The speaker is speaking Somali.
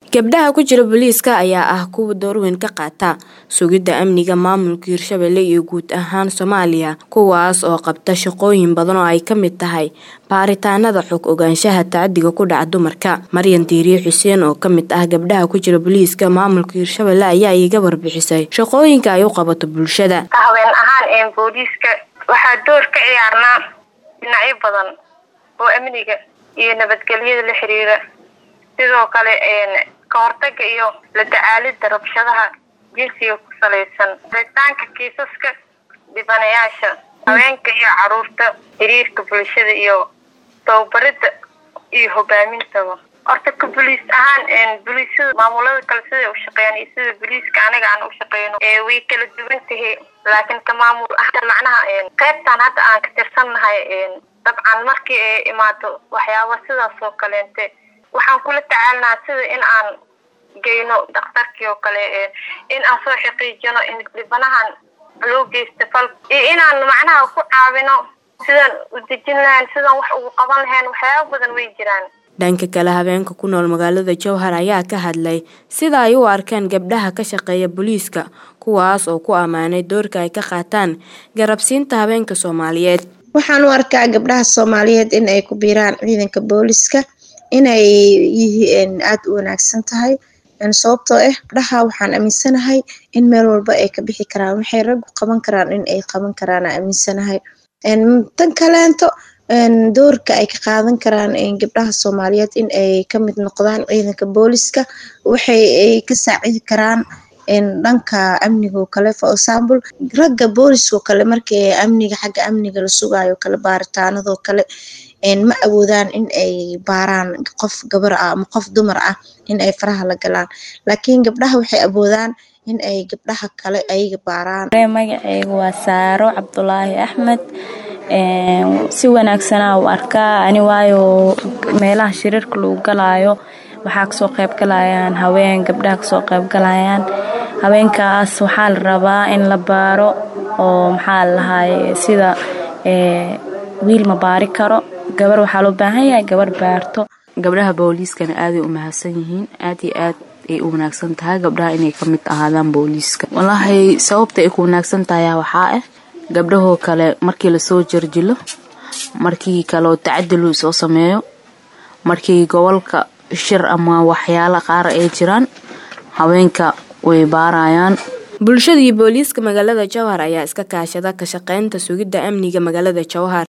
gabdhaha ku jira booliiska ayaa ah kuwa door weyn ka qaata sugidda amniga maamulka hirshabelle iyo guud ahaan soomaaliya kuwaas oo qabta shaqooyin badan oo ay ka mid tahay baaritaanada xog ogaanshaha tacadiga ku dhaca dumarka maryan diiriye xuseen oo kamid ah gabdhaha ku jira booliiska maamulka hirshabelle ayaa iiga warbixisay shaqooyinka ay u qabato bulshada haween ahaan booliiska waxaa door ka ciyaarnaa dhinacyo badan oo amniga iyo nabadgelyada la xiriira sidoo kale ka hortaga iyo la tacaalida rabshadaha jinsiga ku salaysan ritaanka kiisaska dhibanayaasha haweenka iyo caruurta xiriirka bulshada iyo tababarida iyo hogaamintaba horta ka boliis ahaan boliisada maamulada kale siday u shaqeeyaan iyo sida boliiska aniga aan u shaqeyno way kala duwan tahay laakiin ka maamul ah macnaha qaybtaan hadda aan ka tirsannahay dabcan markii ay imaado waxyaaba sidaas oo kaleente waxaan kula tacaalnaa sida in aan geyno dhakhtarkii oo kale in aan soo xaqiijino in dhibanahan loo geysta fal iyo inaan macnaha ku caawino sidaan u dejin lahayn sidaan wax ugu qaban lahayn waxyaaba badan way jiraan dhanka kale habeenka ku nool magaalada jowhar ayaa ka hadlay sida ay u arkaan gabdhaha ka shaqeeya booliiska kuwaas oo ku ammaanay doorka ay ka qaataan garabsiinta habeenka soomaaliyeed waxaan u arkaa gabdhaha soomaaliyeed in ay ku biiraan ciidanka booliska inay yihiin aada u wanaagsan tahay sababtoo ah gabdhaha waxaan aaminsanahay in meel walba ay ka bixi karaan waxay raggu qaban karaan in ay qaban karaan aaminsanahay tan kaleento doorka ay ka qaadan karaan gabdhaha soomaaliyeed in ay kamid noqdaan ciidanka booliska waxay ay ka saacidi karaan dhanka amniga oo kale for example ragga booliska oo kale markii amniga xagga amniga la sugaayo kale baaritaanadoo kale ma awoodaan in ay baaraan qof gabar ah ama qof dumar ah in ay faraha la galaan laakiin gabdhaha waxay awoodaan in ay gabdhaha kale ayaga baaraan magaceyga waa saaro cabdulaahi axmed si wanaagsanaa u arkaa ani waayo meelaha shiriirka lagu galaayo waxaa kasoo qayb galayaan haween gabdhaha kasoo qayb galayaan haweenkaas waxaa la rabaa in la baaro oo maxaa lahaay sida wiil ma baari karo gabar waxaa loo baahan yahay gabar baarto gabdhaha booliiskana aaday u mahadsan yihiin aad iyo aad ay u wanaagsan tahay gabdhaha inay ka mid ahaadaan booliiska walaahi sababta ay ku wanaagsan tahay waxaa ah gabdhahoo kale markii lasoo jarjilo markii kaleoo tacadil soo sameeyo markii gobolka shir ama waxyaala qaar ay jiraan haweenka way baarayaan bulshada iyo booliiska magaalada jowhar ayaa iska kaashada ka shaqeynta sugidda amniga magaalada jowhar